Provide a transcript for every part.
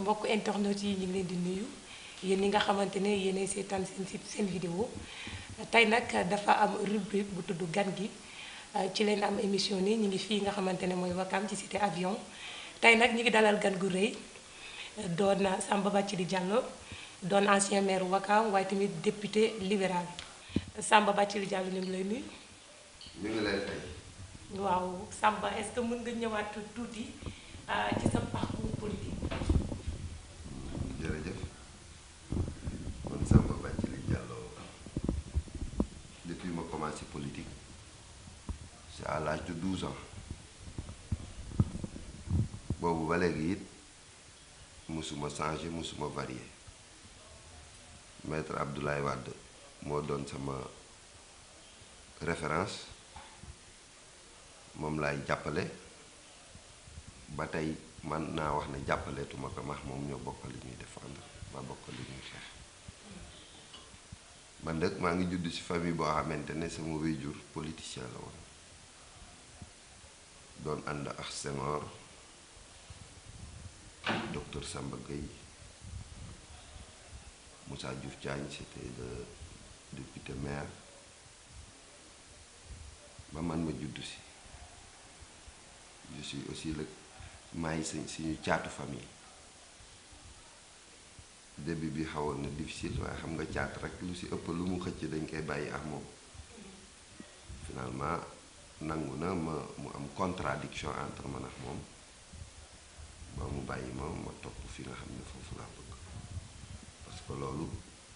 mbokk internet yi ñu ngi leen di nuyu yéen ñi nga xamante ne yéenay seetaan seen site seen vidéo tey nag dafa am rubrique bu tudd gan gi ci leen am émission ni ñu ngi fii nga xamante ne mooy Wakam ci cité avion tey nag ñu ngi dalal gan gu rëy doon Samba Bathily Diallo doon ancien maire Wakam waaye tamit député libéral Samba Bathily Diallo ñu ngi lay nuyu. ñu ngi lay fay. waaw Samba est-ce que mën nga ñëwaat tuuti ci sa parcours politique. jërëjëf man Samba Bathily Diallo depuis ma commencé politique c'est à l'âge de 12 ans boobu ba léegi it musuma changé musuma varié maître Abdoulaye Wade moo doon sama référence moom laay jàppale ba tey man naa wax ne jàppaleetuma ko max moom ñoo bokk li ñuy défendre ma bokk li ñuy xeex man nag maa ngi judd ci famille boo xamante ne sama waajur politicien la woon doon ànd ak Senghor docteur Samba Gueye Moussa Diouf Diagne c'était le député maire ba man ma judd ci je suis aussi le maay si suñu caatu famille début bi xawoon na difficile waaye xam nga caat rek lu ci ëpp lu mu xëcc dañ koy bàyyi ak moom finalement nangu na ma mu am contradiction entre man ak moom ba mu bàyyi ma ma topp fi nga xam ne foofu laa bëgg parce que loolu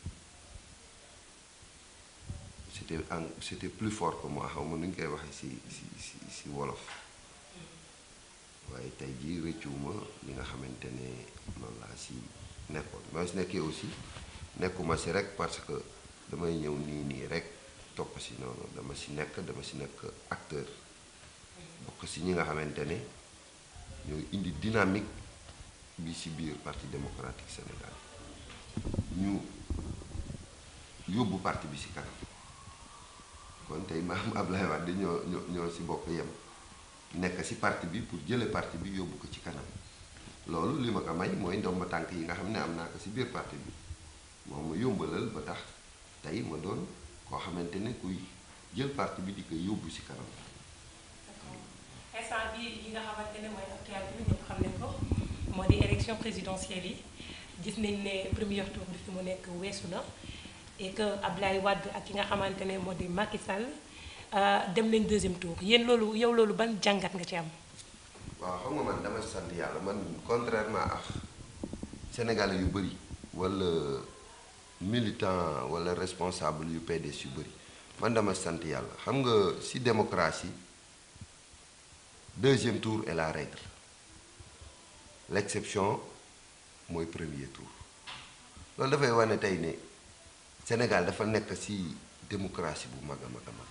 c'était en c'était plus fort que moi xaw ma nu ñu koy waxee ci ci ci ci wolof waaye tey jii rëccuwuma li nga xamante ne loolu laa si nekkoon ma si nekkee aussi nekkuma si rek parce que damay ñëw nii nii rek topp si noonu dama si nekk dama si nekk acteur bokk si ñi nga xamante ne ñooy indi dynamique bi si biir parti démocratique Sénégal ñu yóbbu parti bi si kanam kon tey maam Ablaye Wade ñoo ñoo ñoo si bokk yem nekk ci parti bi pour jële parti bi yóbbu ko ci kanam loolu li ma ko may mooy ndomba tànk yi nga xam ne am naa ko ci biir parti bi moom ma yombalal ba tax tey ma doon koo xamante ne kuy jël parti bi di ko yóbbu ci kanam. instant bii yi nga xamante ne mooy actualité bi ñëpp xam nañ ko moo di élection présidentielle yi gis nañ ne premier tour bi fi mu nekk weesu na et que Ablaye Wade ak ki nga xamante ne moo di Macky Sall. dem nañ deuxième tour yéen loolu yow loolu ban jàngat nga ci am. waaw xam nga man dama sant yàlla man contrairement ak Sénégalais yu bëri wala militant wala responsable yu PDS yu bëri man dama sant yàlla xam nga ci démocratie deuxième tour est la règle l'exception mooy premier tour loolu dafay wane tey ne Sénégal dafa nekk ci démocratie bu mag a mag a mag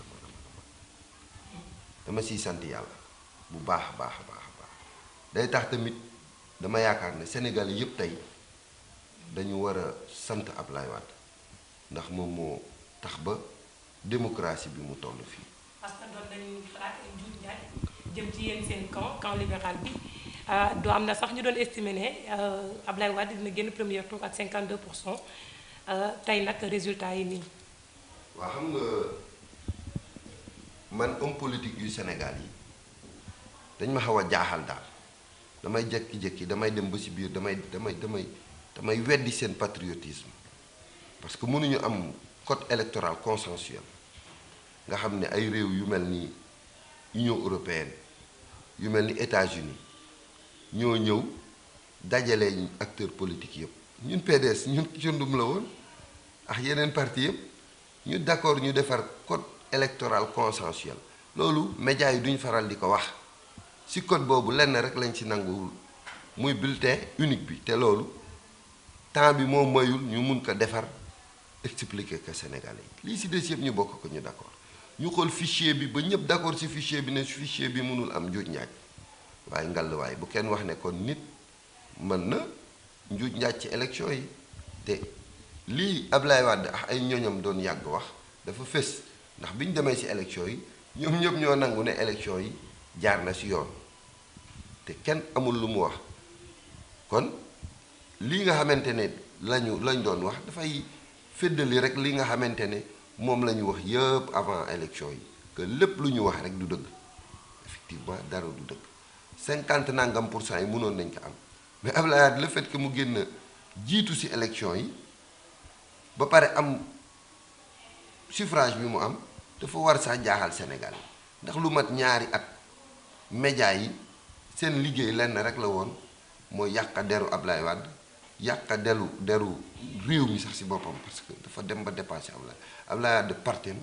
dama siy sant yàlla bu baax a baax a baax a baax day tax tamit dama yaakaar ne Sénégal yëpp tey dañu war a sant Ablaye Wade ndax moom moo tax ba démocratie bi mu toll fii. parce que doon nañu xalaat ay njuuj njaaj jëm ci yéen seen camp camp libéral bi doo am na sax ñu doon estimer ne Ablaye Wade dina génn premier tour ak 52 pour cent tey nag résultat yi nii. waa xam nga. man homme politique yu Sénégal yi dañ ma xaw a jaaxal daal damay jékki-jékki damay dem ba ci biir damay damay damay damay weddi seen patriotisme parce que mënuñu am code électoral consensuel nga xam ne ay réew yu mel ni Union européenne yu mel ni États-Unis ñoo ñëw dajale acteurs politiques yëpp ñun PDS ñun cundum la woon ak yeneen parti yëpp ñu d'accord ñu defar code électoral consensuel loolu médias yi duñ faral di ko wax ci code boobu lenn rek lañ ci nanguwul muy bulletin unique bi te loolu temps bi moo mayul ñu mun ko defar expliquer que Sénégalais yi lii ci des yëpp ñu bokk ko ñu d'accord ñu xool fichier bi ba ñëpp d'accord ci fichier bi ne fichier bi mënul am njuuj njaaj waaye ngallaawaay bu kenn wax ne kon nit mën na njuuj njaaj ci élection yi te lii Ablaye Wade ak ay ñoñam doon yàgg wax dafa fës. ndax bi ñu demee ci élection yi ñoom ñëpp ñoo nangu ne élection yi jaar na ci yoon te kenn amul lu mu wax kon lii nga xamante ne lañu lañ doon wax dafay féddali rek li nga xamante ne moom la ñu wax yëpp avant élection yi que lépp lu ñu wax rek du dëgg effectivement dara du dëgg cinquante nangam pour cent yi mënoon nañ ko am mais Abdoulaye Wade le fait que mu génn jiitu ci élection yi ba pare am suffrage bi mu am dafa war sax jaaxal Sénégal ndax lu mat ñaari at média yi seen liggéey lenn rek la woon mooy yàq deru Abdoulaye Wade yàq deru deru réew mi sax ci boppam parce que dafa dem ba dépassé Abdoulaye Abdoulaye Wade partem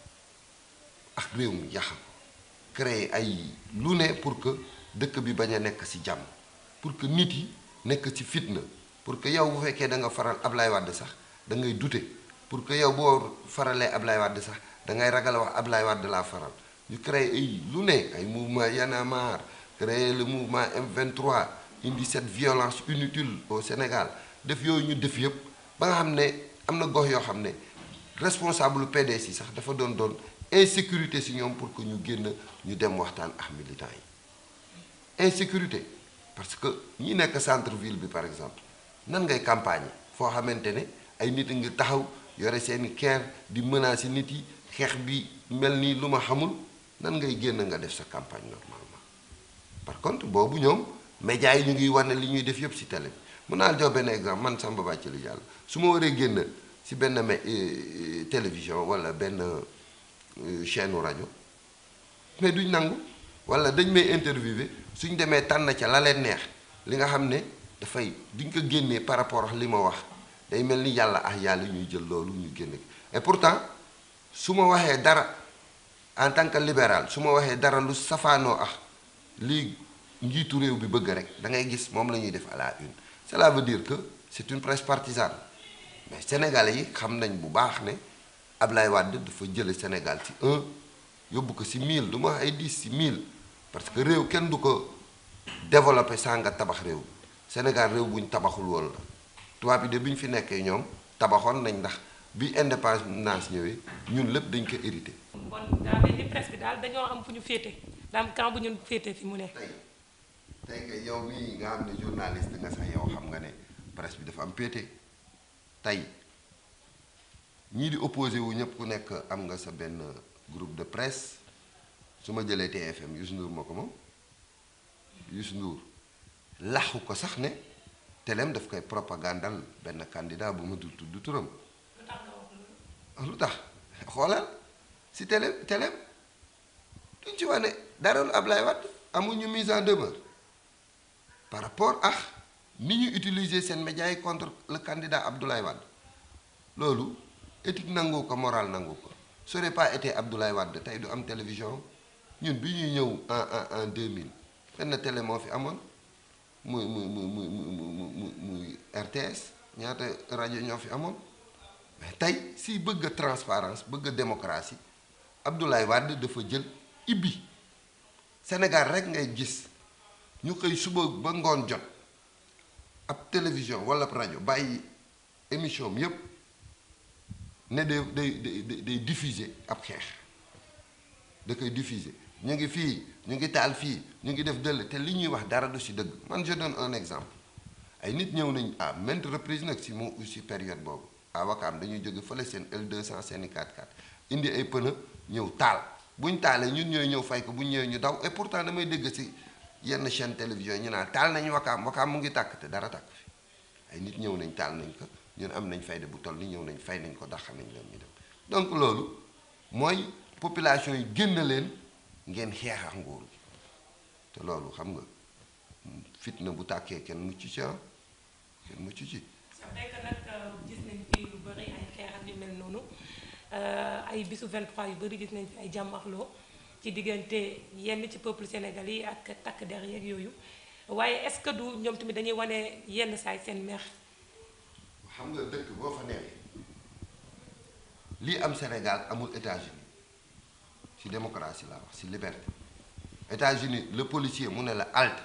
ak réew mi yàq ko créer ay lu ne pour que dëkk bi bañ a nekk ci jàmm pour que nit yi nekk ci fitna pour que yow bu fekkee da nga faral Abdoulaye Wade sax da ngay douter pour que yow boo faralee Abdoulaye Wade sax da ngay ragal wax Abdoulaye Wade laa faral ñu créer ay lu ne ay mouvement Y'en a marre créer le mouvement M23 indi cette violence inutile au Sénégal def yooyu ñu def yëpp ba nga xam ne am na gox yoo xam ne responsable PDS yi sax dafa doon doon insécurité ci ñoom pour que ñu génn ñu dem waxtaan ak militants yi insécurité parce que ñi nekk centre ville bi par exemple nan ngay campagne foo xamante ne ay nit a ngi taxaw yore seeni keer di menacer nit yi xeex bi mel ni lu ma xamul nan ngay génn nga def sa campagne normalement par contre boobu ñoom médias yi ñu ngi wane li ñuy def yëpp ci télé bi mun naa jox benn exemple man Samba Bathily Diallo su ma waree génn ci benn me télévision walla benn chaîne rajo mais duñ nangu walla dañ may interviewé suñ demee tànn ca la leen neex li nga xam ne dafay duñ ko génnee par rapport ak li ma wax day mel ni yàlla ak yàlla ñuy jël loolu ñu génne et pourtant su ma waxee dara en tant que libéral su ma waxee dara lu safaanoo ak lii njiitu réew bi bëgg rek da ngay gis moom la ñuy def à la une cela veut dire que c'est une presse partisane mais sénégalais yi xam nañ bu baax ne Ablaye Wade dafa jële Sénégal ci un yóbbu ko ci mille du ma wax ay dix ci mille parce que réew kenn du ko développé sans nga tabax réew Sénégal réew bu ñu tabaxul woon la tubaab yi de bi ñu fi nekkee ñoom tabaxoon nañ ndax bi indépendance ñëwee ñun lépp dañ ko hérité. kon daa mel ni presse bi daal dañoo am fu ñu féete daa am camp bu ñu féete fi mu ne. tey tey nga yow mii nga xam ne journaliste nga sax yow xam nga ne presse bi dafa am péete tey ñii di opposé wu ñëpp ku nekk am nga sa benn groupe de presse su ma jëlee TFM Youssou Ndour moo ko moom Youssou Ndour laxu ko sax ne teleem daf koy propagandal benn candidat bu ma dul tudd turam lu tax xoolal si télé teleem duñ ci wane dara lu Ablaye Wade amuñu mise en demeure par rapport ak ni ñu utiliser seen médias yi contre le candidat Abdoulaye Wade loolu éthique nangu ko moral nangu ko ça aurait pas été Abdoulaye Wade tey du am télévision ñun bi ñuy ñëw en en en 2000 benn télé moo fi amoon muy muy muy muy muy muy RTS ñaata rajo ñoo fi amoon mais tey si bëgg a transparence bëgg a démocratie Abdoulaye Wade dafa jël ibbi Sénégal rek ngay gis ñu koy suba ba ngoon jot ab télévision wala rajo bàyyi émission am yépp ne day day day day diffuser ab xeex da koy diffuser ñu ngi fii ñu ngi taal fii ñu ngi def dëll te li ñuy wax dara du ci dëgg man je donne un exemple ay nit ñëw nañ à maintes reprises nag ci mu ci période boobu à Wakaam dañuy jóge fële seen L200 seeni 4x4 indi ay pneu ñëw taal buñ taalee ñun ñooy ñëw fay ko bu ñu ñëwee ñu daw et pourtant damay dégg ci yenn chaîne télévision ñu naan taal nañu Wakaam Wakaam mu ngi tàkk te dara tàkk fi ay nit ñëw nañ taal nañ ko ñun am nañ fayda bu toll ni ñëw nañ fay nañ ko dàq nañ leen ñu dem donc loolu mooy population yi génn leen ngeen xeex ak nguur gi te loolu xam nga fitna bu tàkkee kenn mucc ci ah kenn mucc ci. c'est vrai que nag gis nañ fi lu bëri ay xeex ak yu mel noonu ay bisu 23 yu bëri gis nañ fi ay jàmmaxloo ci diggante yenn ci peuple sénégalais yi ak takk der yeeg yooyu waaye est-ce que du ñoom tamit dañuy wane yenn saay seen meex. xam nga dëkk boo fa newee lii am Sénégal amul États-Unis ci démocratie laa wax ci liberté États-Unis le policier mu ne la halte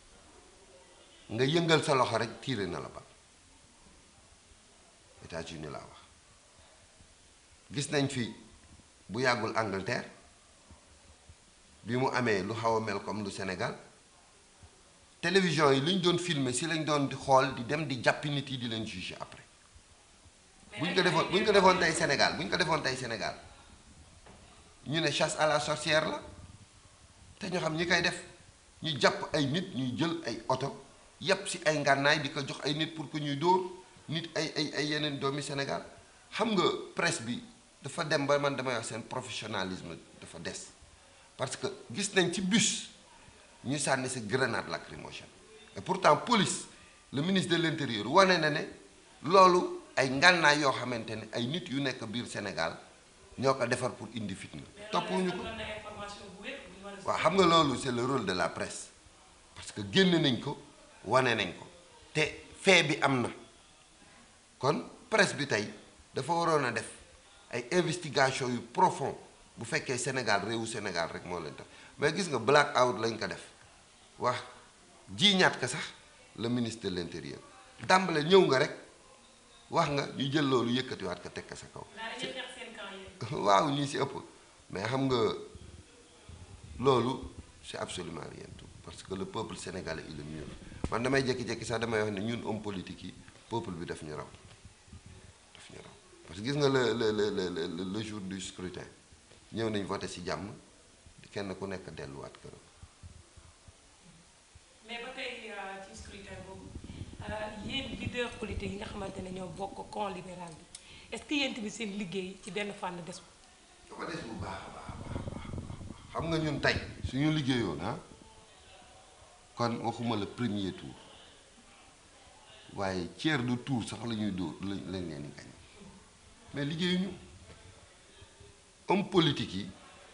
nga yëngal sa loxo rek tiire na la ba États-Unis laa wax gis nañ fi bu yàggul Angleterre bi mu amee lu xaw a mel comme lu Sénégal télévision yi li ñu doon filmer si lañ doon di xool di dem di jàppi nit yi di leen juger après bu ñu ko defoon bu ñu ko defoon tey Sénégal bu ñu ko defoon tey Sénégal ñu ne chasse à la sorcière la te ñu xam ñi koy def ñu jàpp ay nit ñuy jël ay oto yépp si ay ngànnaay di ko jox ay nit pour que ñuy dóor nit ay ay ay yeneen doomi Sénégal xam nga presse bi dafa dem ba man damay wax seen professionnalisme dafa des parce que gis nañ ci bus ñu sànni sa grenade lacrymogène et pourtant police le ministre de l'intérieur wane na ne loolu ay ngànnaay yoo xamante ne ay nit yu nekk biir Sénégal ñoo ko defar pour indi fitna toppuñu ko waaw xam nga loolu c'est le rôle de la presse parce que génn nañ ko wane nañ ko te fait bi am na kon presse bi tey dafa waroon a def ay investigation yu profond bu fekkee Sénégal réewu Sénégal rek moo leen tax mais gis nga black out lañ ko def wax jiiñaat ko sax le ministre de l'intérieur dàmbale ñëw nga rek wax nga ñu jël loolu yëkkatiwaat ko teg ko sa kaw waaw ñii si ëpp mais xam nga loolu c'est absolument rien tout parce que le peuple sénégalais il est mieux man damay jékki-jékki sax damay wax ne ñun homme politique yi peuple bi daf ñu raw daf ñu raw parce que gis nga le le le le le jour du scrutin ñëw nañ voté ci jàmm kenn ku nekk delluwaat këram. mais ba tey ci scrutin boobu yéen leader politique yi nga xamante ne ñoo bokk camp libéral bi est-ce que yéen tamit seen liggéey ci benn fànn des dafa des bu baax a baax a baax xam nga ñun tey suñu liggéeyoon ah kon waxuma le premier tour waaye tiers de tour sax la ñuy dóor lañ lañ leen di gañ mais liggéeyuñu homme politique yi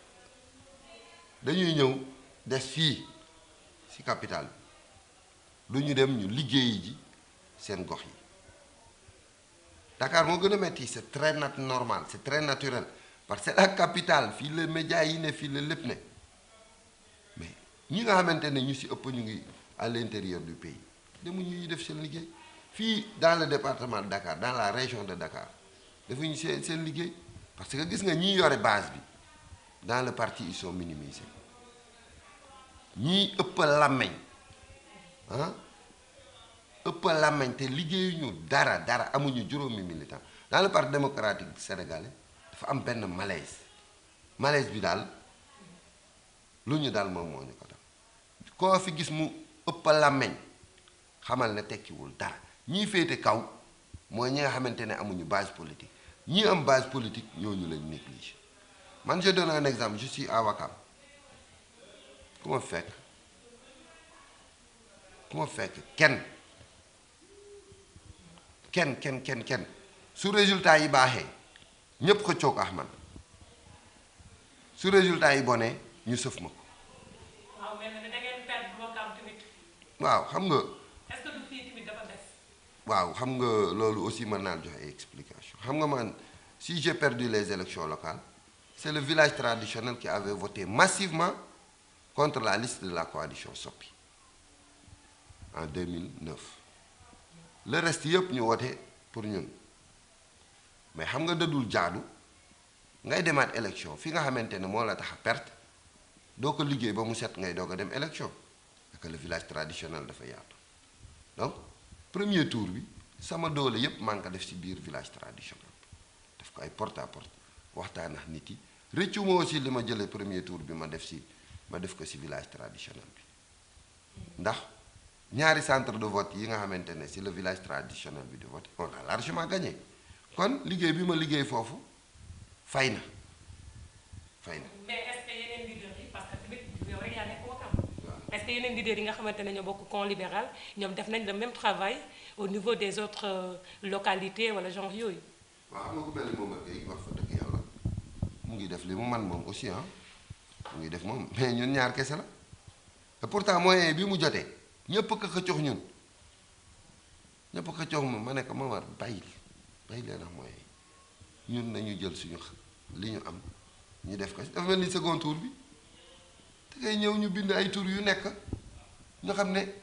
dañuy ñëw des fii ci capitale bi du ñu dem ñu liggéeyi ji seen gox yi Dakar moo gën a metti c'est très nat normal c'est très naturel parce que c'est la capitale fii la médias yi ne fii la lépp ne mais ñi nga xamante ne ñu ci ëpp ñu ngi à l'intérieur du pays demuñu ñu def seen liggéey fii dans le département de Dakar dans la région de Dakar defuñu seen seen liggéey parce que gis nga ñi yore base bi dans le parti ils sont minimisés ñii ëpp làmmeñ ah ëpp làmmeñ te liggéeyuñu dara dara amuñu juróomi militant dans le parti démocratique sénégalais dafa am benn malaise malaise bi daal lu ñu daal moom moo ñu ko dal koo fi gis mu ëpp làmmeñ xamal ne tekkiwul dara ñii féete kaw mooy ñi nga xamante ne amuñu base politique ñii am base politique ñooñu lañ négligé man je donne un exemple je suis à Wakam ku ma fekk ku ma fekk kenn kenn kenn kenn kenn su résultat yi baaxee ñépp xëccoog ak man su résultat yi bonee ñu sëf ma ko waaw mel na ne da ngeen perdre Wakam tamit waaw xam nga est-ce que du fii tamit dafa des. waaw xam nga loolu aussi mën naa joxe ay explication xam nga man si j'ai perdu les élections locales c'est le village traditionnel qui avait voté massivement contre la liste de la coalition Sopi en 2009 le reste yëpp ñu wote pour ñun mais xam nga dëddul jaadu ngay demaat élection fi nga xamante ne moo la tax a perte doo ko liggéey ba mu set ngay doog a dem élection parce que le village traditionnel dafa yaatu donc premier tour bi sama doole yépp maa ngi ko def ci biir village traditionnel def ko ay porte à porte waxtaan ak nit yi rëccu ma aussi li ma jëlee premier tour bi ma def ci ma def ko ci village traditionnel bi ndax ñaari centre de vote yi nga xamante ne ci le village traditionnel bi di vote on a largement gagné kon liggéey bi ma liggéey foofu fay na fay na mais est-ce que yeneen leaders yi parce que tamit yow rek yaa nekk Wakam est-ce que yeneen leaders yi nga xamante ne ñoo bokk camp libéral ñoom def nañ le même travail au niveau des autres euh, localités wala genre yooyu. waaw xam nga ku mel ni moom ak ay wax fa dëgg yàlla mu ngi def li mu man moom aussi ah mu ngi def moom mais ñun ñaar kese la et pourtant moyen bi mu jotee ñëpp ko xëccox ñun ñëpp ko xëccox moom ma ne ko ma war bàyyi bàyyi leen ak moyen yi ñun nañu jël suñu li ñu am ñu def ko dafa mel ni second tour bi te ngay ñëw ñu bind ay tour yu nekk ñu xam ne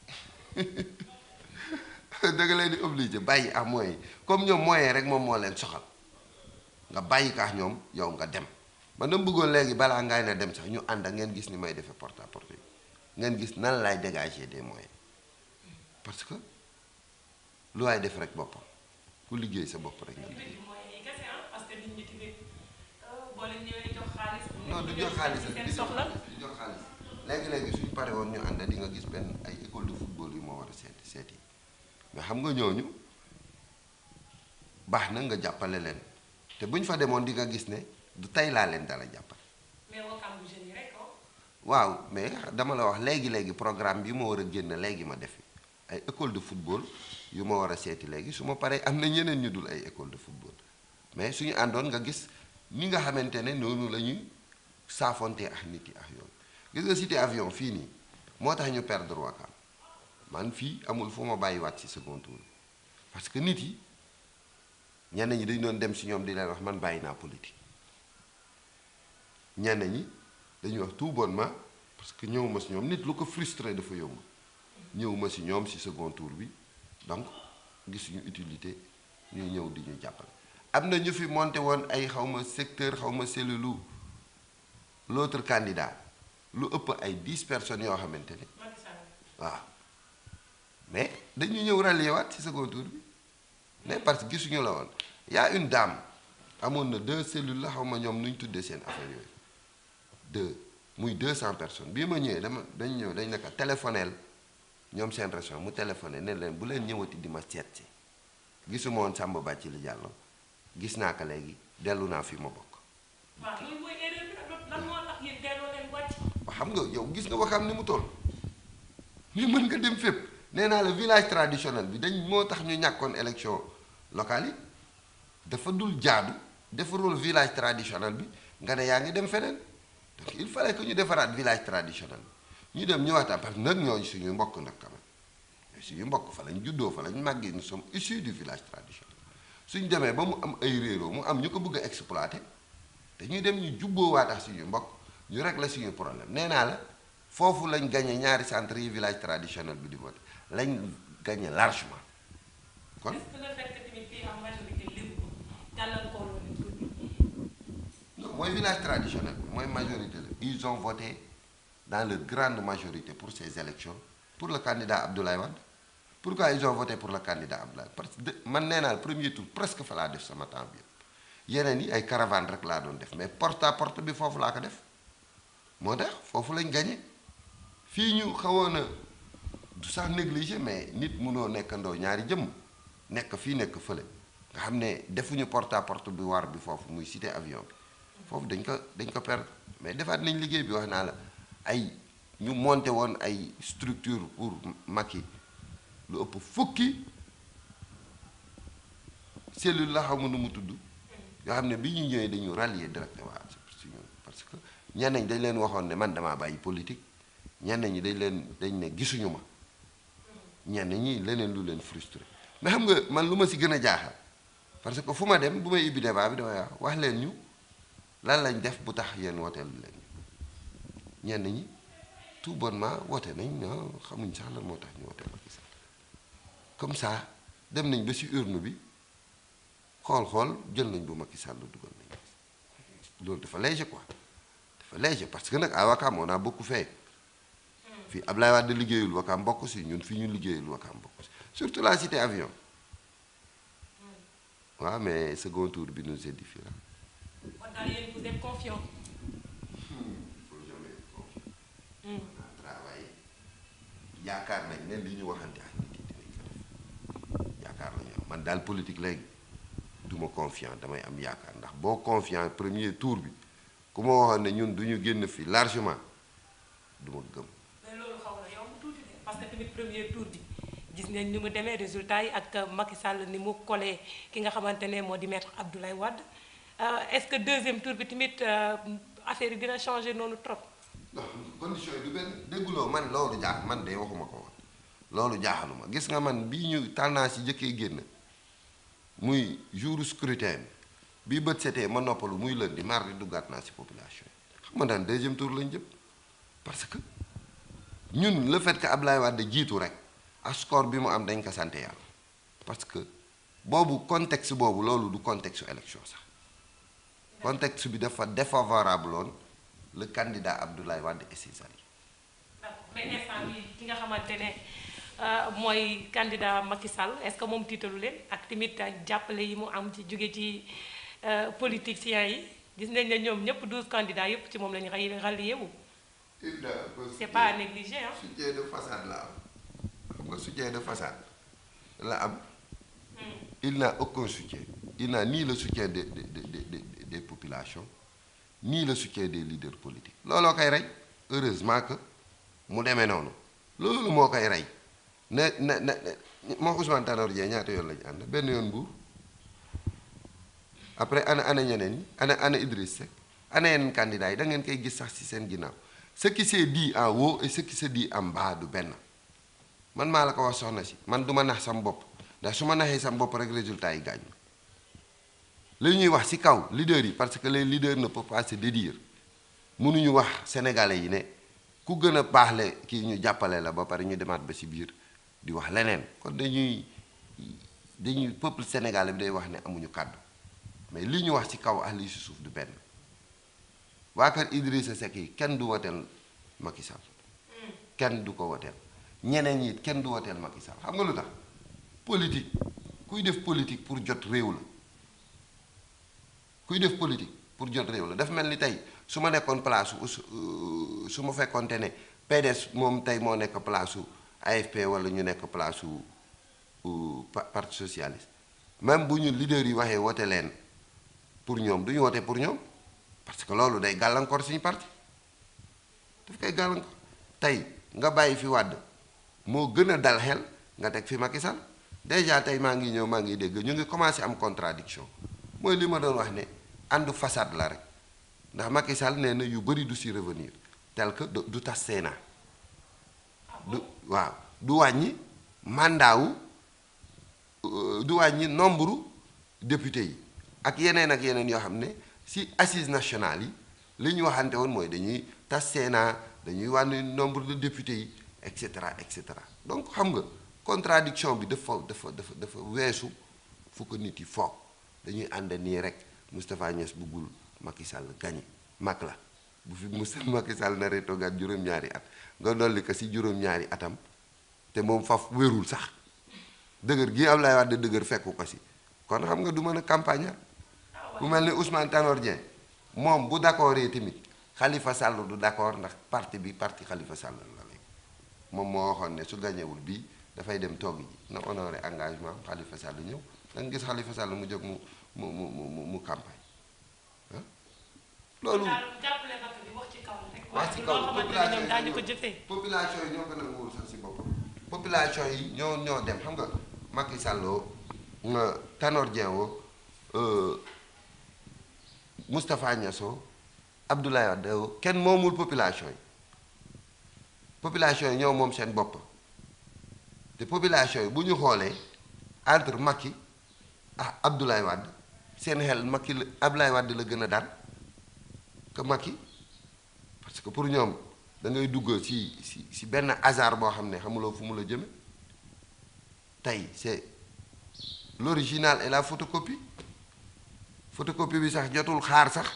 da nga leen di obligé bàyyi ak moyen yi comme ñoom moyen rek moom moo leen soxal nga bàyyi ko ak ñoom yow nga dem man dama bëggoon léegi balaa ngay na dem sax ñu ànd ak ngeen gis ni may defee porte à porte yi ngeen gis nan laay dégager des moyens parce que lu waay def rek boppam ku liggéey sa bopp rek nga liggéey. parce que nit ñi tamit boo leen ñëwee jox xaalis. non du jox xaalis rek seen soxla. du jox xaalis léegi-léegi suñu pare woon ñu ànd di nga gis benn ay école de football yu moo war a seeti seeti mais xam nga ñooñu baax na nga jàppale leen te bu ñu fa demoon di nga gis ne du tey laa leen dala jàppale mais wakam bu jeunes yi rek oh. waaw mais dama la wax léegi-léegi programme bi ma war a génn léegi ma defi ay école de football yu ma war a seeti léegi su ma paree am na ñeneen ñu dul ay école de football mais suñu àndoon nga gis ni nga xamante ne noonu la ñuy saafonte ak nit yi ak yoon gis nga cité avion fii nii moo tax ñu perdre Wakam man fii amul fu ma bàyyiwaat ci second tour parce que nit yi ñenn ñi dañu doon dem si ñoom di leen wax man bàyyi naa politique ñenn ñi dañuy wax tout bonnement parce que ñëwuma si ñoom nit lu ko frustré dafa yomb ñëwuma si ñoom si second tour bi donc gisuñu utilité ñuy ñëw di ñu jàppale am na ñu fi monté woon ay xawma secteur xawma cellule l'autre candidat lu ëpp ay dix personnes yoo xamante ne Macky Sall. waaw mais dañu ñëw rallier waat ci second tour bi mais parce que gisuñu la woon y a une dame amoon na deux cellules la xaw ma ñoom nu ñu tuddee seen affaire yooyu deux muy deux cent personnes bii ma ñëwee dama dañu ñëw dañ naka téléphoneel ñoom seen région mu téléphoné ne leen bu leen ñëwati di ma seet si gisuma woon Samba Bathily Diallo gis naa ko léegi dellu naa fi ma bokk waaw loolu mooy erreur bi nag lan moo tax yéen delloo leen wàcc. xam nga yow gis nga Wakam ni mu toll mais mën nga dem fépp nee naa la village traditionnel bi dañ moo tax ñu ñàkkoon élection locale yi dafa dul jaadu defarul village traditionnel bi nga ne yaa ngi dem feneen donc il fallait que ñu defaraat village traditionnel bi ñu dem ñu waxtaan parce que nag ñooñu suñu mbokk nag quand même suñu mbokk fa lañ juddoo fa lañ màggee nous sommes issus du village traditionnel suñ demee ba mu am ay réeroo mu am ñu ko bëgg a exploiter dañuy dem ñu jubboowaat ak suñu mbokk ñu régler suñu problème nee naa la foofu lañ gagné ñaari centre yi village traditionnel bi di voté lañ gagné largement kon est-ce que le fait que tamit fii am majorité lépp gàllankoor leen tuuti. non mooy village traditionnel bi mooy majorité la ils ont voté dans leur grande majorité pour ces élections pour le candidat Abdoulaye Wade pourquoi ils ont voté pour le candidat Abdoulaye parce que de- man nee naa la premier tour presque fa laa def sama temps bi yëpp yeneen yi ay caravane rek laa doon def mais porte à porte bi foofu laa ko def moo tax foofu lañ gagné fii ñu xawoon a du sax négligé mais nit mënoo nekkandoo ñaari jëmm nekk fii nekk fële nga xam ne defuñu porte à porte bi war bi foofu muy cité avion bi foofu dañ ko dañ ko perdre mais defaat nañ liggéey bi wax naa la ay ñu monté woon ay structure pour Macky lu ëpp fukki cellule la xamu nu mu tudd yoo xam ne bi ñu ñëwee dañu rallier directement si ñun parce que ñenn ñi dañ leen waxoon ne man damaa bàyyi politique ñenn ñi dañ leen dañ ne gisuñu ma ñenn ñi leneen lu leen frustré mais xam nga man lu ma si gën a jaaxal parce que fu ma dem bu may ibbi débat bi damay wax wax leen ñu lan lañ def bu tax yéen wooteel leen ñenn ñi tout bonnement woote nañ non xamuñ sax lan moo tax ñu wooteel Macky Sall comme ça dem nañ ba si urne bi xool-xool jël nañ bu Macky Sall dugal nañ loolu dafa léger quoi dafa léger parce que nag à Wakam on a beaucoup fait fii Ablaye Wade liggéeyul Wakam bokk si ñun fii ñu liggéeyul Wakam bokk si surtout la cité avion waaw mais second tour bi nous édifie là. kon daal yéen vous êtes confiant. faut jamais être confiant. on a travaillé yaakaar nañ ne li ñu waxante ak nit yi dinañ ko def yaakaar nañu am man daal politique léegi du ma confiant damay am yaakaar ndax boo confiant premier tour bi ku ma waxoon ne ñun du ñu génn fi largement du ma gëm. mais loolu xaw na yomb tuuti de parce que tamit premier tour bi gis nañ ni mu demee résultat yi ak Macky Sall ni mu collé ki nga xamante ne moo di maître Abdoulaye Wade Euh, est-ce que deuxième tour bi tamit euh, affaire yi dina changer noonu trop. non condition yi du benn dégguloo man loolu jaax man de waxuma ko woon loolu jaaxaluma gis nga man bii ñu tendance yi jëkkee génn muy jour scrutin bi bii bët setee ma noppalu muy lundi mardi duggaat naa ci population yi xam nga daan deuxième tour lañ jëm parce que ñun le fait que Ablaye Wade jiitu rek ak score bi mu am dañ ko sant yàlla parce que boobu contexte boobu loolu du contexte élection sax contexte bi dafa défavorable woon le candidat Abdoulaye Wade et ses alliés mais instant bi ki nga xamante ne mooy candidat Macky Sall est-ce que moom tiitalu leen ak tamit jàppale yi mu am ci jóge ci politiciens yi gis nañ ne ñoom ñëpp 12 candidats yëpp ci moom la ñu xay rallié wu. c'est pas à négliger hein. soutien de façade la am xam nga soutien de façade la am. il n'a aucun soutien il n'a ni le soutien des des des des des populations ni le soutien des leaders politiques looloo koy rey heureusement que mu demee noonu loolu moo koy rey ne ne ne moo Ousmane Tanor Dieng ñaata yoon lañu ànd benn yoon Mbour après ana ana ñeneen ñi ana ana Idriss Seck ana yeneen candidats yi da ngeen koy gis sax ci seen ginnaaw ce qui s'est dit en haut et ce qui se dit en bas du benn man maa la ko wax soxna si man du ma nax sam bopp ndax su ma naxee sam bopp rek résultat yi gaañ li ñuy wax ci kaw leaders yi parce que les leaders ne peuvent pas se dédire mënuñu wax sénégalais yi ne ku gën a baaxle kii ñu jàppale la ba pare ñu demaat ba ci biir di wax leneen kon dañuy dañuy peuple sénégalais bi day wax ne amuñu kàddu mais li ñu wax ci kaw ak lii ci suuf du benn waa kër Idrissa Seck yi kenn du woteel Macky Sall kenn du ko woteel ñeneen ñi kenn du woteel Macky Sall xam nga lu tax politique kuy def politique pour jot réew la kuy def politique pour jot réew la dafa mel ni tey su ma nekkoon place su su ma fekkoonte ne PDS moom tey moo nekk place su AFP wala ñu nekk place su parti socialiste même bu ñu leader yi waxee wote leen pour ñoom du ñu wote pour ñoom parce que loolu day gàllankoor suñu parti daf koy gàllankoor tey nga bàyyi fi wàdd moo gën a dal xel nga teg fi Macky Sall déjà tey maa ngi ñëw maa ngi dégg ñu ngi commencé am contradiction mooy li ma doon wax ne àndu façade la rek ndax Macky Sall nee na yu bëri du si revenir tel que du tas Sénat du waaw du wàññi mandat wu du wàññi nombre député yi ak yeneen ak yeneen yoo xam ne si assises nationales yi li ñu waxante woon mooy dañuy tas Sénat dañuy wàññi nombre de députés yi et cetera et cetera donc xam nga contradiction bi dafa dafa dafa dafa weesu fu ko nit yi foog dañuy ànd nii rek Moustapha Niass buggul Macky Sall gañe mag la bu fi Moustapha Macky Sall naree toogaat juróom-ñaari at nga dolli ko si juróom-ñaari atam te moom faf wérul sax dëgër gi Ablaye Wade dëgër fekku ko si kon xam nga du mën a campagne bu mel ni Ousmane Tanor Dieng moom bu d'accord yi tamit Khalifa Sall du d'accord ndax parti bi parti Khalifa Sall la léegi moom moo waxoon ne su gañewul bii dafay dem togg ji na honoré engagement Khalifa Sall ñëw da nga gis Khalifa Sall mu jóg mu mu mu mu mu campagne ah loolu. wax ci kaw daañu ko jëfee. population yi ñoo ko nanguwul sax si boppam population yi ñoo ñoo dem xam nga Macky Sall nga Tanor Dieng woo Moustapha Niasse woo Abdoulaye Wade woo kenn moomul population yi population yi ñoo moom seen bopp te population yi bu ñu xoolee entre Macky ah Abdoulaye Wade seen xel Macky la Abdoulaye Wade la gën a daan que Macky parce que pour ñoom da ngay dugg ci ci ci benn hasard boo xam ne xamuloo fu mu la jëme tey c'est l'original et la photocopie photocopie bi sax jotul xaar sax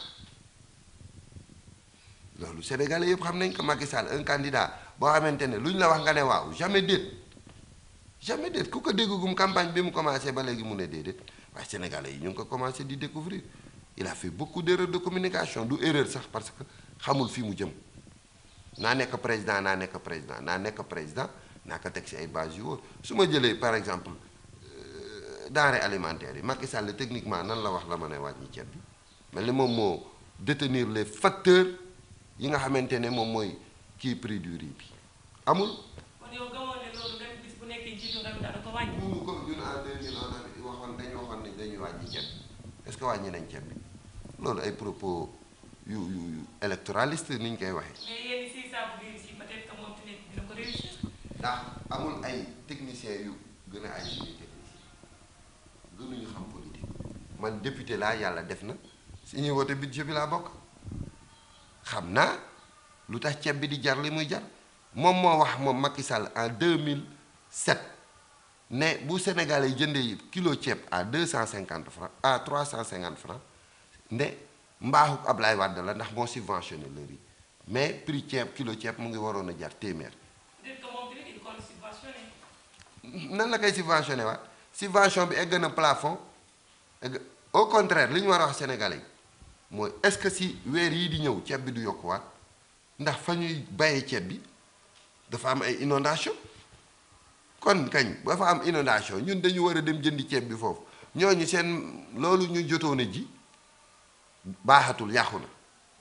loolu sénégalais yëpp xam nañ ko Macky Sall un candidat boo xamante ne lu ñu la wax nga ne waaw jamais déet jamais déet ku ko déggugum campagne bi mu commencé ba léegi mu ne déedéet waaye sénégalais yi ñu ngi ko commencé di découvrir il a fait beaucoup d'erreurs de communication du erreur sax parce que xamul fi mu jëm naa nekk président naa nekk président naa nekk président naa ko teg ci ay base yu wóor su ma jëlee par exemple denrées alimentaires yi Macky Sall techniquement nan la wax la mën a wàññi ceeb bi mel ni moom moo détenir les facteurs yi nga xamante ne moom mooy kii prix du riz bi amul. kon yow gëmoon ne loolu même bis bu nekkee jiitu réew dana ko wàññi. mënu ko ñun en 2000 on avait waxoon dañu waxoon ne dañuy wàññi ceeb bi est-ce que wàññi nañ ceeb bi loolu ay propos yu yu yu électoraliste ni ñu koy waxee. mais yéen si ça veut dire si peut-être que moom tamit dina ko réussir. ndax amul ay techniciens yu gën a ay suñuy technicien gënuñu xam politique man député laa yàlla def na si ñuy wote budget bi laa bokk xam naa lu tax ceeb bi di jar li muy jar moom moo wax moom Macky Sall en 2007 ne bu Sénégal yi jëndee kilo ceeb à 250 francs à 350 francs ne mbaaxu Ablaye Wade la ndax moo subventionné le riz mais prix ceeb kilo ceeb mu ngi waroon a jar téeméer peut-être que moom tamit il compte subventionné. nan la koy subventionné waat subvention bi egg na plafond egg au contraire li ñu war a wax sénégalais yi mooy est-ce que si weer yii di ñëw ceeb bi du yokkuwaat ndax fa ñuy bayee ceeb bi dafa am ay inondation kon kañ ba fa am inondation ñun dañu war a dem jëndi ceeb bi foofu ñooñu seen loolu ñu jotoon a ji baaxatul yàqu na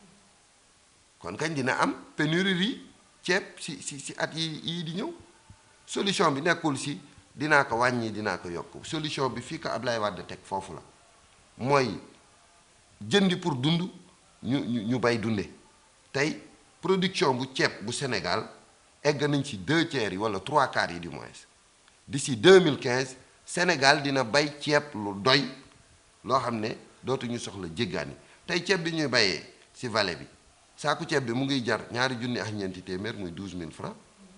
kon kañ dina am pénurie ceeb si si si at yi yii di ñëw solution bi nekkul si dinaa ko wàññi dinaa ko yokk solution bi fii ko Ablaye Wade teg foofu la mooy jëndi pour dund ñu ñu ñu bay dunde tey production bu ceeb bu Sénégal egg nañ ci deux tiers yi wala trois quarts yi du moins d'ici 2015 Sénégal dina bay ceeb lu doy loo xam ne dootuñu soxla jéggaani tey ceeb bi ñuy bayee ci vallée bi saaku ceeb bi mu ngi jar ñaari junni ak ñeenti téeméer muy 12000 francs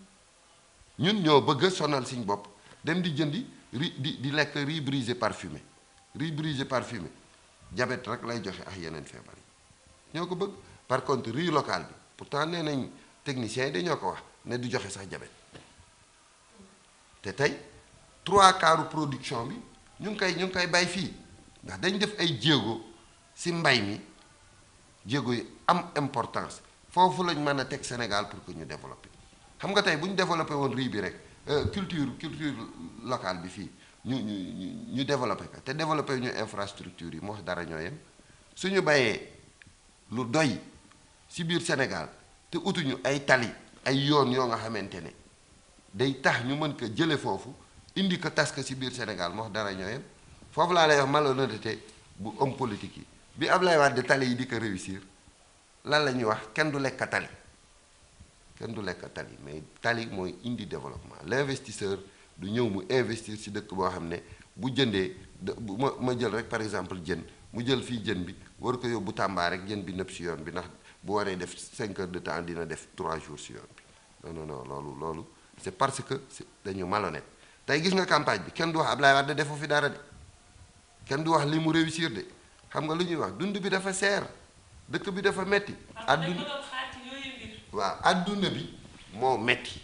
ñun ñoo bëgg a sonal suñ bopp dem di jëndi riz di di lekk riz brisé parfumé riz brisé parfumé diabète rek lay joxe ak yeneen feebar yi ñoo ko bëgg par contre riz local bi pourtant nee nañ techniciens yi dañoo ko wax ne du joxe sax diabète te tey trois quarts production bi ñu ngi koy ñu ngi koy bay fii ndax dañ def ay jéego ci mbay mi jéego yi am importance foofu lañ mën a teg Sénégal pour que ñu développer xam nga tey bu ñu développé woon riz bi rek culture culture locale bi fii ñu ñu ñu ñu développé ko te développé ñu infrastructure yi moo wax dara ñoo yem suñu bayee lu doy ci biir Sénégal te utuñu ay tali ay yoon yoo nga xamante ne day tax ñu mën ko jële foofu indi ko tas ko ci biir Sénégal moo wax dara ñoo yem foofu laa lay wax malhonnêteté bu homme politique yi bi Ablaye Wade tali yi di ko réussir lan la ñuy wax kenn du lekk tali kenn du lekk tali mais tali mooy indi développement l'investisseur du ñëw mu investir ci dëkk boo xam ne bu jëndee bu ma ma jël rek par exemple jën mu jël fii jën bi war ko yóbbu Tamba rek jën bi nëpp ci yoon bi ndax bu waree def 5 heures de temps dina def 3 jours ci yoon bi non non non loolu loolu c'est parce que dañu malhonnête tey gis nga campagne bi kenn du wax Ablaye Wade defu fi dara de kenn du wax li mu réussir de xam nga lu ñuy wax dund bi dafa seer dëkk bi dafa metti adduna waaw adduna bi moo metti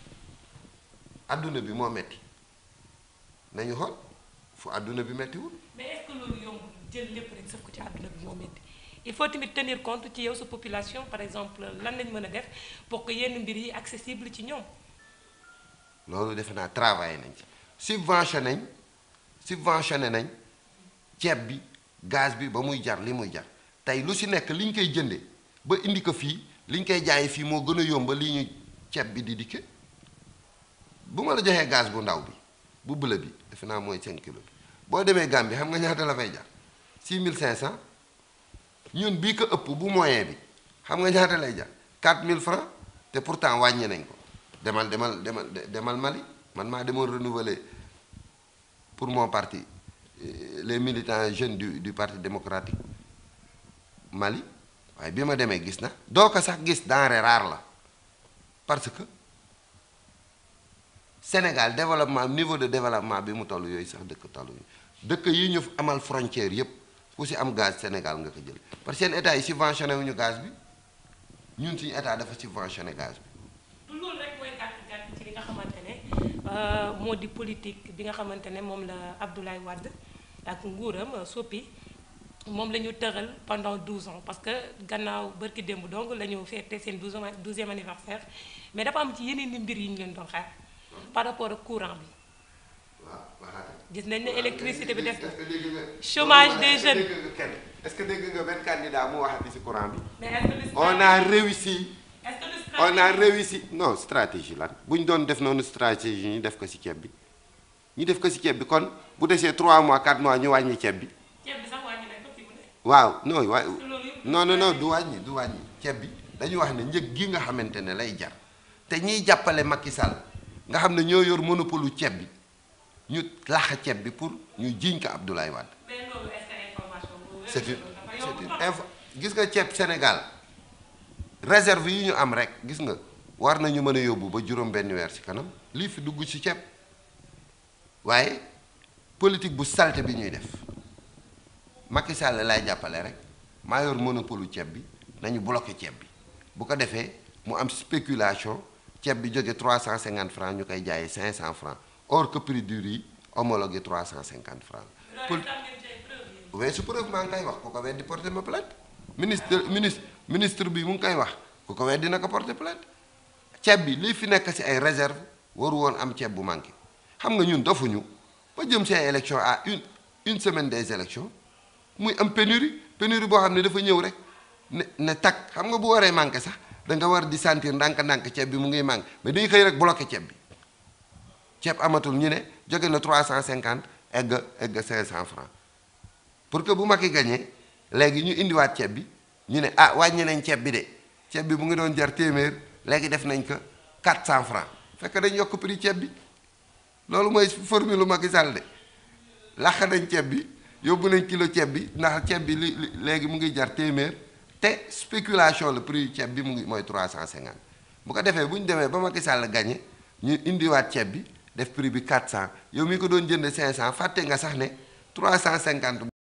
adduna bi moo metti nañu xool fu adduna bi mettiwul mais est-ce que loolu yomb jël lépp rek sëf ko ci adduna bi moo metti il faut tamit tenir compte ci yow sa population par exemple lan lañ mën a def pour que yenn mbir yi accessible ci ñoom loolu defe naa travailler nañ ci subventionné nañ subventionné nañ ceeb bi gaz bi ba muy jar li muy jar tey lu ci nekk li ñu koy jënde ba indi ko fii li ñu koy jaayee fii moo gën a yomb li ñu ceeb bi di dikke bu ma la joxee gaz bu ndaw bi bu bëla bi defe naa mooy 5 kilos bi boo demee Gambie xam nga ñaata la fay jar 6500 ñun bii ko ëpp bu moyen bi xam nga ñaata lay jar 4000 francs te pourtant wàññi nañ ko demal demal demal demal Mali man maa demoon renouveler pour mon parti les militants jeunes du du parti démocratique Mali waaye bi ma demee gis na doo ko sax gis denrée rare la parce que Sénégal développement niveau de développement bi mu toll yooyu sax dëkk tolluñu dëkk yi ñu amal frontière yépp ku ci am gaz Sénégal nga ko jël parce que seen état yi subventionné wuñu gaz bi ñun suñu état dafa subventionné gaz bi. du loolu rek mooy gàtt gàtt ci li nga xamante ne moo di politique bi nga xamante ne moom la Abdoulaye Wade ak nguuram soppi. moom la ñu tëral pendant 12 ans parce que gannaaw bërki démb donc la ñu fêté seen 12 douzième anniversaire mais dafa am ci yeneen i mbir yi ñu leen doon xaar par rapport ak courant bi. gis nañ ne électricité bi def chômage des jeunes. est-ce que dégg nga benn candidat mu waxati ci courant bi. mais est-ce que on a réussi. est-ce que on a réussi non stratégie lan bu ñu doon def noonu stratégie ñu def ko ci ceeb bi ñu def ko ci ceeb bi kon bu desee 3 mois 4 mois ñu wàññi ceeb bi. ceeb bi sax wàññi nañ ko fi mu ne. waaw non waay loolu yëpp non non non du wàññi du wàññi ceeb bi dañu wax ne njëg gi nga xamante ne lay jar te ñiy jàppale Macky Sall nga xam ne ñoo yor monopole ceeb bi ñu laxa ceeb bi pour ñu jiiñ ko Abdoulaye Wade. mais loolu est-ce que information boobu c'est une dafa c'est yomb une trop. info gis nga ceeb Sénégal réserve yi ñu am rek gis nga war nañu mën a yóbbu ba juróom benn weer ci kanam lii fi dugg ci ceeb waaye politique bu salte bi ñuy def Macky Sall lay jàppale rek maa yor monopole ceeb bi nañu bloqué ceeb bi bu ko defee mu am spéculation ceeb bi jóge 350 francs ñu koy jaayee 500 francs or que prix du riz homologué 350 francs pour mais su preuve maa ngi koy wax ku ko weddi porter ma plainte ministre ministre ministre bi mu ngi koy wax ku ko weddi na ko porter plainte ceeb bi lii fi nekk ci ay réserve waru woon am ceeb bu manqué xam nga ñun dofuñu ba jëm ci ay élection à une une semaine des élections muy am pénurie pénurie boo xam ne dafa ñëw rek ne ne takk xam nga bu waree manqué sax da nga war di sentir ndànk-ndànk ceeb bi mu ngi manqué mais day xëy rek bloqué ceeb bi ceeb amatul ñu ne jóge na 350 egg egg 500 francs pour que bu Macky gagné léegi ñu indiwaat ceeb bi ñu ne ah wàññi nañ ceeb bi de ceeb bi mu ngi doon jar téeméer léegi def nañ ko 400 francs fekk dañ yokk prix ceeb bi loolu mooy formule lu Macky Sall de làq nañ ceeb bi yóbbu nañ kilo ceeb bi ndax ceeb bi li léegi mu ngi jar téeméer te spéculation le prix ceeb bi mu ngi mooy 350 bu ko defee bu ñu demee ba Macky Sall gagné ñu indiwaat ceeb bi def prix bi 400 yow mi ko doon jënd 500 fàtte nga sax ne 350.